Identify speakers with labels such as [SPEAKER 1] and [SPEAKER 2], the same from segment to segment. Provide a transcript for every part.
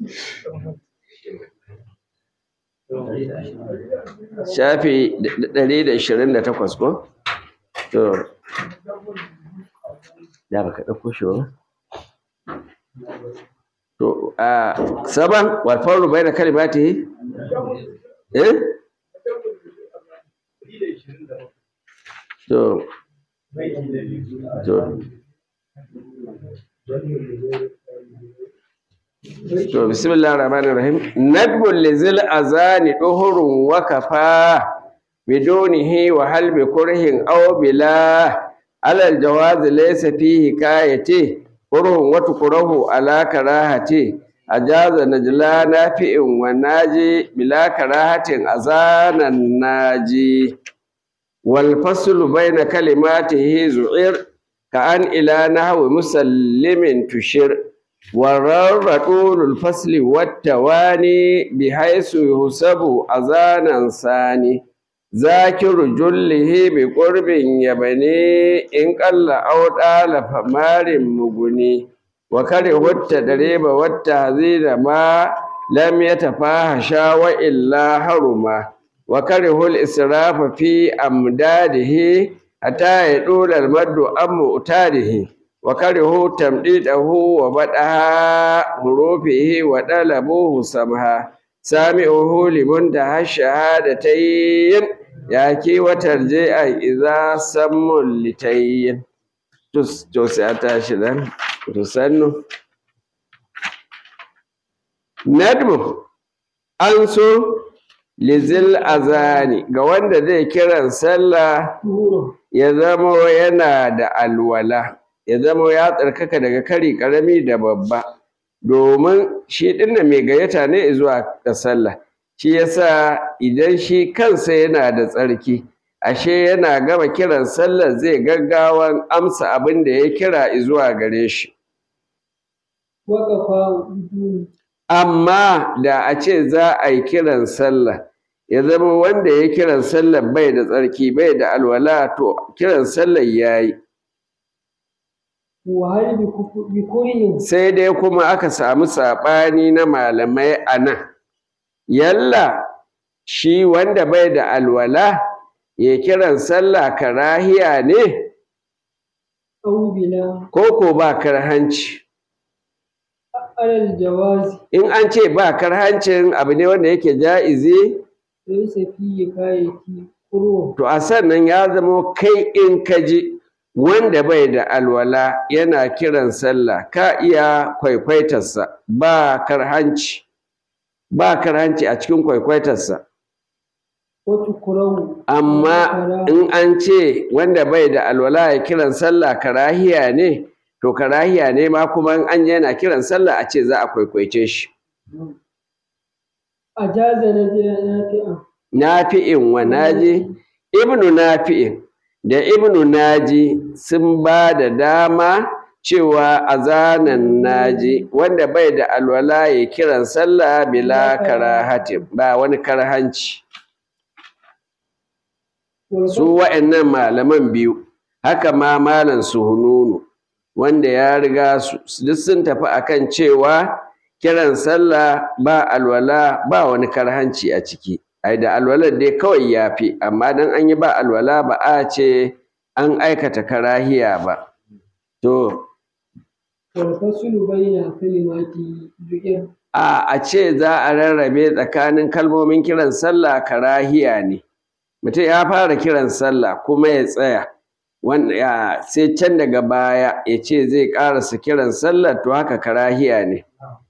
[SPEAKER 1] shafi ɗari da ishirin da takwas ko? to da baka ɗauko shi ba to a saban walfaru bai da kalimati eh to to To bismillahir rahmanir rahim nadbul lizil azani duhurun wa kafa bidunihi wa hal bi kurhin aw bila ala al jawaz laysa fihi kayati kurhun wa tukrahu ala karahati ajaza najla nafi'in wa naji bila karahatin azanan naji wal faslu bayna kalimatihi zu'ir ka an ila nahwi musallimin tushir ورر طول الفصل والتواني بحيث يحسب أذانا ثاني ذاكر جله بقرب يبني إن قل أو طال فمار مغني وكره التدريب والتهذير ما لم يتفاحشا وإلا حرما وكره الإسراف في أمداده حتى يطول المد أم مؤتاده وكره تمديده وبدأها حروفه وطلبوه سمها سامعه لمنتهى الشهادتين ياكي وترجيع إذا سم لتين توسعتا شدان تسنو ندم أنسو lizil azani ga wanda zai kiran sallah ya zama yana da alwala ya zama ya tsarkaka daga kari karami da babba domin shi dinnan mai gayyata ne zuwa ga sallah shi yasa idan shi kansa yana da tsarki ashe yana gama kiran sallah zai gaggawan amsa abin da ya kira zuwa gare shi amma da a ce za a yi kiran sallah ya zama wanda ya kiran sallah bai da tsarki bai da alwala to kiran sallah ya yi sai dai kuma aka samu saɓani na malamai a nan yalla shi wanda bai da alwala ya kiran sallah karahiya ne ko ko ba karhanci in an ce ba karhancin abu ne wanda yake ja'izi to a sannan ya zama kai in ka ji wanda bai da alwala yana kiran sallah ka iya kwaikwaitarsa ba karhanci ba karhanci a cikin kwaikwaitarsa amma in an ce wanda bai da alwala ya kiran sallah karahiya ne to karahiya ne ma kuma in an yana kiran sallah a ce za a kwaikwaice shi nafi'in wa naji ibnu nafi'in da ibnu naji sun ba da dama cewa azanan naji wanda bai da alwala ya kiran sallah bila karahatin ba wani karhanci su wa'annan malaman biyu haka ma malam suhununu wanda ya riga su duk sun tafi akan cewa kiran sallah ba alwala ba wani karhanci a ciki ai da alwalar dai kawai ya fi amma dan an yi ba alwala ba a ce an aikata karahiya ba to a a ce za a rarrabe tsakanin kalmomin kiran sallah karahiya ne mutum ya fara kiran sallah kuma ya tsaya wanda sai can daga baya ya ce zai ƙarasa kiran sallah to haka karahiya ne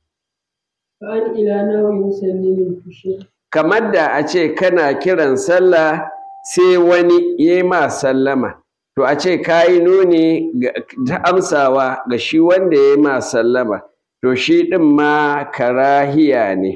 [SPEAKER 1] kamar da a ce kana kiran sallah sai wani ya yi ma sallama to a ce ka yi nuni ta amsawa ga shi wanda ya yi ma sallama to shi ɗin ma karahiya ne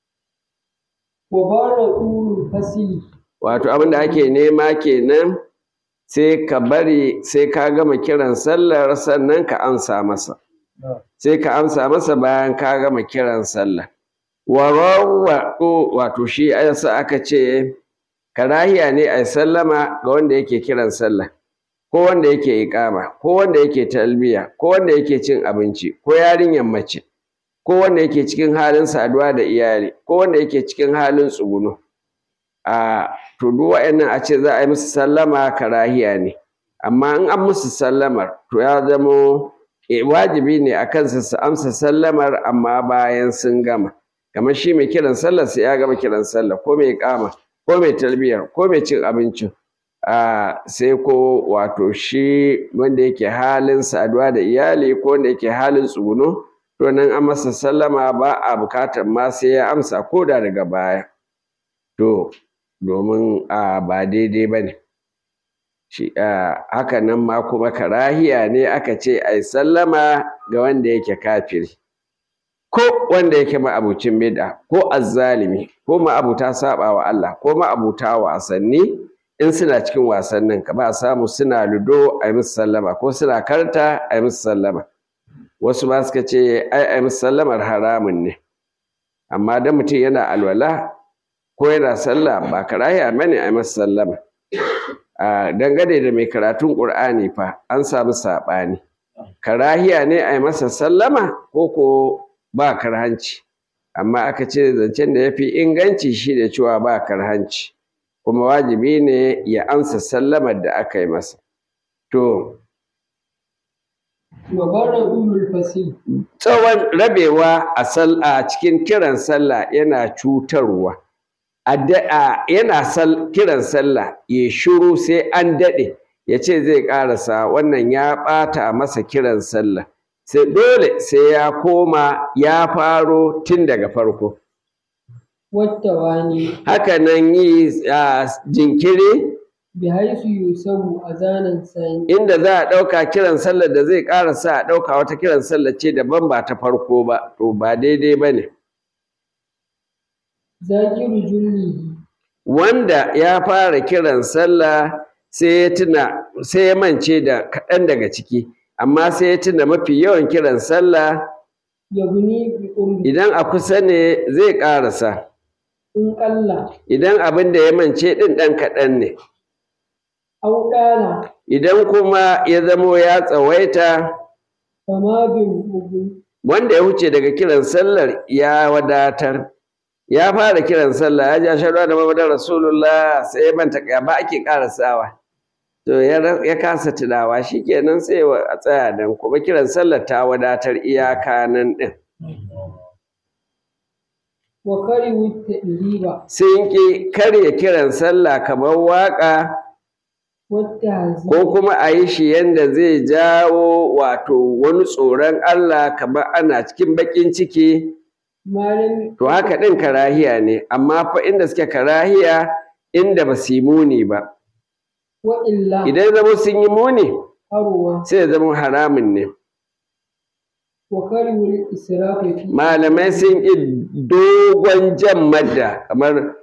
[SPEAKER 1] wato abin da ake nema kenan sai ka bari sai ka gama kiran sallar sannan ka amsa masa sai ka amsa masa bayan ka gama kiran sallah warawwaɗo wato shi yasa aka ce karahiya ne a sallama ga wanda yake kiran sallah ko wanda yake iƙama ko wanda yake talbiya ko wanda yake cin abinci ko yarinyar mace ko wanda yake cikin halin saduwa da iyali ko wanda yake cikin halin tsuguno a to duk wa'annan a ce za a yi musu sallama karahiya ne amma in an musu sallamar to ya zamo wajibi ne a kansu su amsa sallamar amma bayan sun gama kamar shi mai kiran sallar sai ya gama kiran sallar ko mai kama ko mai talbiyar ko mai cin abincin a sai ko wato shi wanda yake halin saduwa da iyali ko wanda yake halin tsuguno to nan an masa sallama ba a bukatar ma sai ya amsa ko da daga baya to domin a ba daidai ba ne haka nan ma kuma karahiya ne aka ce ai sallama ga wanda yake kafiri ko wanda yake ma'abucin bid'a ko azzalimi ko ma'abuta saba wa Allah ko ma'abuta wasanni in suna cikin wasannin ka ba samu suna ludo a yi musu sallama ko suna karta a yi musu sallama wasu ma suka ce ai a yi musu sallamar haramun ne amma dan mutum yana alwala ko yana sallah ba karahiya bane a yi masa sallama a dangane da mai karatun ƙur'ani fa an samu saɓani karahiya ne a yi masa sallama ko ko ba karhanci amma aka ce zancen da ya fi inganci shi da cewa ba karhanci kuma wajibi ne ya amsa sallamar da aka yi masa to tsawon rabewa a cikin kiran sallah yana cutarwa yana kiran sallah ya shiru sai an daɗe ya ce zai ƙarasa wannan ya ɓata masa kiran sallah sai dole sai ya koma ya faro tun daga farko haka nan yi jinkiri
[SPEAKER 2] bi haisu yusabu azanan sani
[SPEAKER 1] inda za a ɗauka kiran sallar da zai ƙarasa a ɗauka wata kiran sallar ce daban ba ta farko ba to ba daidai ba ne
[SPEAKER 2] zakiru jullihi
[SPEAKER 1] wanda ya fara kiran sallah sai ya tuna sai ya mance da kaɗan daga ciki amma sai ya tuna mafi yawan kiran sallah
[SPEAKER 2] yabni bi qurbi
[SPEAKER 1] idan a kusa ne zai ƙarasa
[SPEAKER 2] in qalla
[SPEAKER 1] idan abin da ya mance ɗin ɗan kaɗan ne
[SPEAKER 2] aw dala
[SPEAKER 1] idan kuma ya zamo ya tsawaita
[SPEAKER 2] fama bi mugu
[SPEAKER 1] wanda ya wuce daga kiran sallar ya wadatar ya fara kiran sallah ya ji ashhadu anna muhammadar rasulullah sai ya manta ya ba ake karasawa to ya ya kasa tunawa shikenan sai a tsaya dan kuma kiran sallar ta wadatar iyaka nan din
[SPEAKER 2] wa kari wuta riba
[SPEAKER 1] sun ki karya kiran sallah kamar waka
[SPEAKER 2] wata hazi
[SPEAKER 1] ko kuma a yi shi yanda zai jawo wato wani tsoron Allah kamar ana cikin baƙin ciki
[SPEAKER 2] malami
[SPEAKER 1] to haka ɗin karahiya ne amma fa inda suke karahiya inda ba su yi muni ba
[SPEAKER 2] wa illa
[SPEAKER 1] idan zama sun yi muni
[SPEAKER 2] haruwa
[SPEAKER 1] sai ya zama haramun ne
[SPEAKER 2] wa kari wul israfi fi
[SPEAKER 1] malamai sun yi dogon jan madda kamar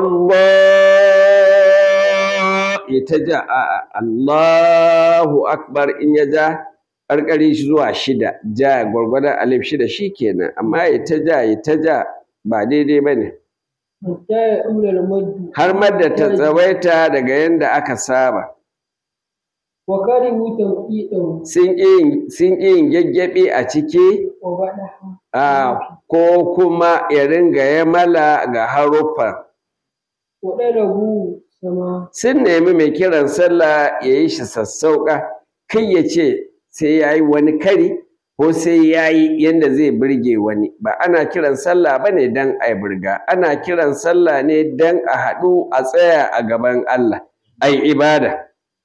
[SPEAKER 1] Allah ya ta ja a'a Allahu akbar in ya ja ƙarƙari shi zuwa shida ja gwargwadon alif shida shi kenan amma ya ta ja ya ta ja ba daidai ba ne
[SPEAKER 2] hatta ya ɗula al-maddu
[SPEAKER 1] har madda ta tsawaita daga yadda aka saba
[SPEAKER 2] wa kari wuta ƙiɗan
[SPEAKER 1] sun ƙi yin- sun ƙi yin gyagyaɓe a ciki
[SPEAKER 2] wa baɗaha
[SPEAKER 1] a ko kuma ya ringa ya mala ga haruffan
[SPEAKER 2] wa ɗarabu sama
[SPEAKER 1] sun nemi mai kiran sallah ya yi shi sassauƙa kai ya ce sai ya yi wani kari ko sai ya yi yadda zai birge wani ba ana kiran sallah ba ne don a yi birga ana kiran sallah ne don a haɗu a tsaya a gaban Allah a yi ibada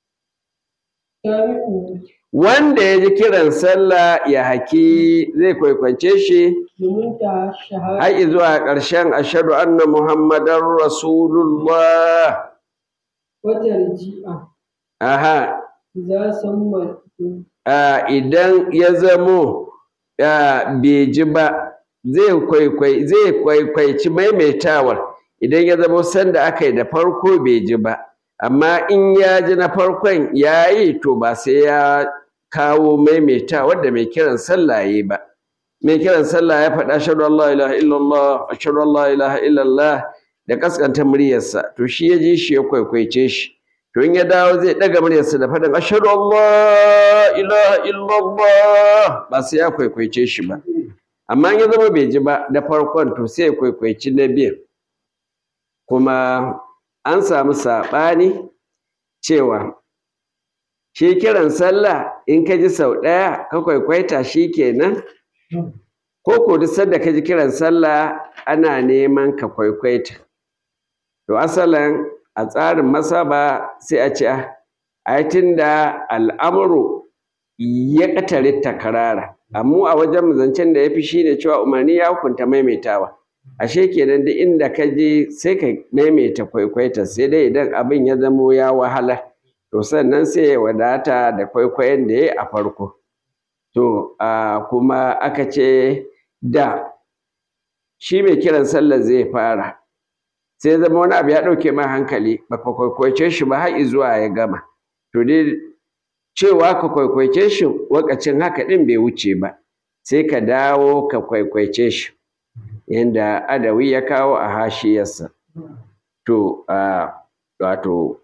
[SPEAKER 2] tabi'u
[SPEAKER 1] wanda ya ji kiran sallah ya haki zai kwaikwance shi
[SPEAKER 2] domin ta shahara
[SPEAKER 1] har zuwa ƙarshen ashadu anna muhammadan rasulullah
[SPEAKER 2] wata riji'a
[SPEAKER 1] aha
[SPEAKER 2] za san mutum
[SPEAKER 1] a idan ya zamo a, bai ji ba zai kwaikwai zai kwaikwaici maimaitawar idan ya zamo sanda aka yi da farko bai ji ba amma in ya ji na farkon ya yi to ba sai ya kawo maimaitawar da mai kiran sallah ya yi ba mai kiran sallah ya faɗa ashhadu an la ilaha illallah ashhadu an la ilaha illallah da kaskanta muryarsa to shi ya ji shi ya kwaikwaice shi to in ya dawo zai ɗaga muryarsa da faɗin ashhadu an la ilaha illallah ba sai ya kwaikwaice shi ba amma in ya zama bai ji ba da farkon to sai ya kwaikwaici na biyan kuma an samu saɓani cewa shi kiran sallah in ka ji sau ɗaya ka kwaikwaita shi kenan ko ko duk sanda ka ji kiran sallah ana neman ka kwaikwaita to asalin a tsarin masaba sai a ce ai tunda al'amuru ya ƙatare takarara amma a wajen zancen da ya fi shi ne cewa umarni ya hukunta maimaitawa ashe kenan duk inda ka je sai ka maimaita kwaikwaita sai dai idan abin ya zamo ya wahala to sannan sai ya wadata da kwaikwayon da ya yi a farko to kuma aka ce da shi mai kiran sallar zai fara sai zama wani abu ya ɗauke ma hankali baka kwaikwaice shi ba har zuwa ya gama to dai cewa ka kwaikwaice shi wakacin haka ɗin bai wuce ba sai ka dawo ka kwaikwaice shi yadda adawi ya kawo a hashiyarsa to wato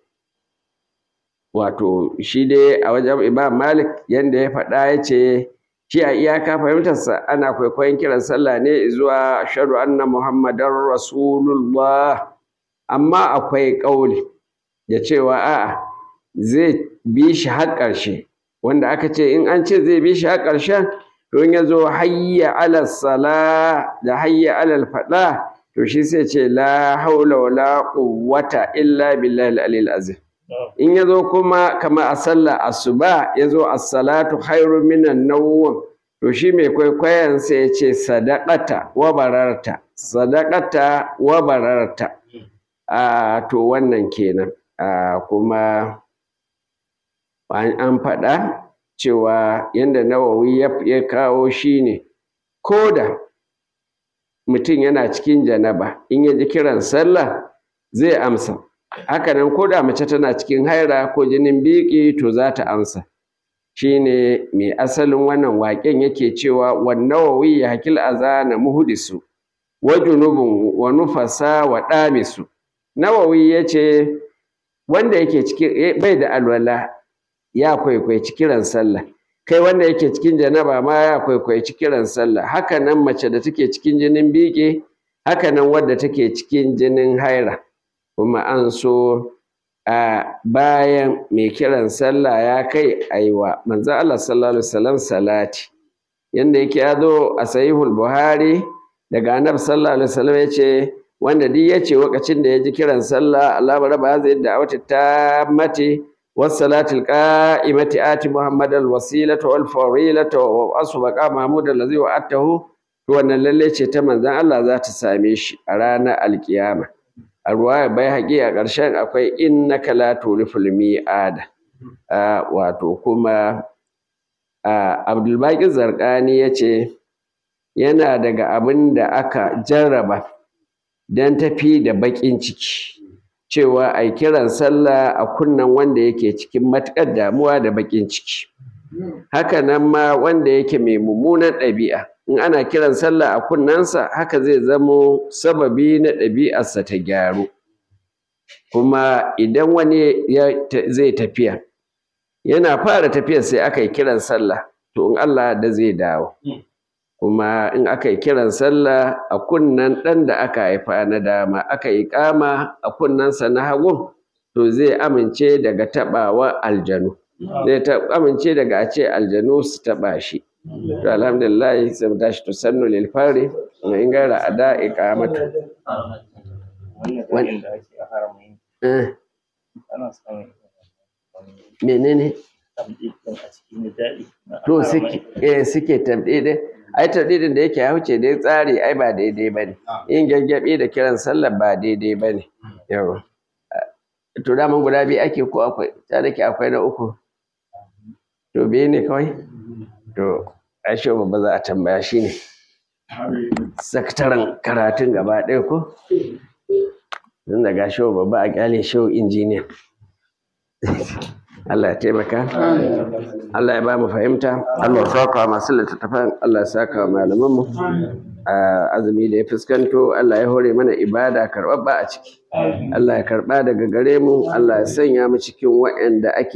[SPEAKER 1] wato shi dai a wajen imam malik yadda ya faɗa ya ce shi a iyaka fahimtarsa ana kwaikwayon kiran sallah ne zuwa ashhadu anna muhammadan rasulullah amma akwai ƙauli da cewa a'a zai bi shi har ƙarshe wanda aka ce in an ce zai bi shi har ƙarshen to in ya zo hayya alal sala da hayya alal faɗa to shi sai ce la haula wala quwwata illa billahi al azim in ya zo kuma kama a sallah asuba ya zo as-salatu khairu minan nawm to shi mai kwaikwayon sai ya ce sadaqata wa bararta sadaqata wa bararta a to wannan kenan a kuma an faɗa cewa yadda nawawi ya kawo shi ne ko da mutum yana cikin janaba in ya ji kiran sallah zai amsa hakanan ko da mace tana cikin haira ko jinin biki to za ta amsa shine mai asalin wannan waƙen yake cewa wannawawi ya hakil azana muhdisu wa junubun wa nufasa wa ɗamisu nawawi ya ce wanda yake cikin bai da alwala ya kwaikwaici kiran sallah kai wanda yake cikin janaba ma ya kwaikwaici kiran sallah haka nan mace da take cikin jinin biki haka nan wadda take cikin jinin haira kuma an so a bayan mai kiran sallah ya kai aiwa manzo Allah sallallahu alaihi wasallam salati yanda yake ya zo a sahihul buhari daga annabi sallallahu alaihi wasallam yace wanda duk yace lokacin da ya ji kiran sallah Allah raba zai da wata ta mate والصلاة القائمة آت محمد الوسيلة والفضيلة وأصل مقام محمود الذي وعدته wannan lalle ce ta manzon Allah za ta same shi a ranar alkiyama a ruwaya bai haƙi a ƙarshen akwai innaka la tuliful mi'ada wato kuma Abdulbaki Zarkani ya ce yana daga abin da aka jarraba don tafi da baƙin ciki cewa a kiran sallah a kunnan wanda yake cikin matuƙar damuwa da baƙin ciki haka nan ma wanda yake mai mummunan ɗabi'a in ana kiran sallah a kunnensa haka zai zamo sababi na ɗabi'arsa ta gyaru kuma idan wani zai tafiya yana fara tafiyar sai aka yi kiran sallah to in Allah da zai dawo kuma in aka yi kiran sallah a kunnan ɗan da aka haifa na dama aka yi kama a kunnensa na hagun to zai amince daga taɓawa aljanu zai amince daga a ce aljanu su taɓa shi to alhamdulillah sai mu tashi to sannu lil fari wa in gara ada iqamatu
[SPEAKER 3] wannan da ake a haramain
[SPEAKER 1] eh
[SPEAKER 3] ana samun
[SPEAKER 1] menene
[SPEAKER 3] tamɗin a cikin daɗi
[SPEAKER 1] to suke eh suke tamɗiɗin ai tamɗiɗin da yake ya wuce dai tsari ai ba daidai ba ne yin gyangyaɓi da kiran sallar ba daidai ba ne yau to daman guda biyu ake ko akwai ta da ke akwai na uku to biyu ne kawai to ashe babba za a tambaya shi ne sakataren karatun gaba ɗaya ko tun da ga shi babba a kyale shi injiniya Allah ya taimaka Allah ya ba mu fahimta Allah ya saka masu littattafan Allah ya saka malamanmu a azumi da ya fuskanto Allah ya hore mana ibada karɓaɓɓa a ciki Allah ya karɓa daga gare mu Allah ya sanya mu cikin waɗanda ake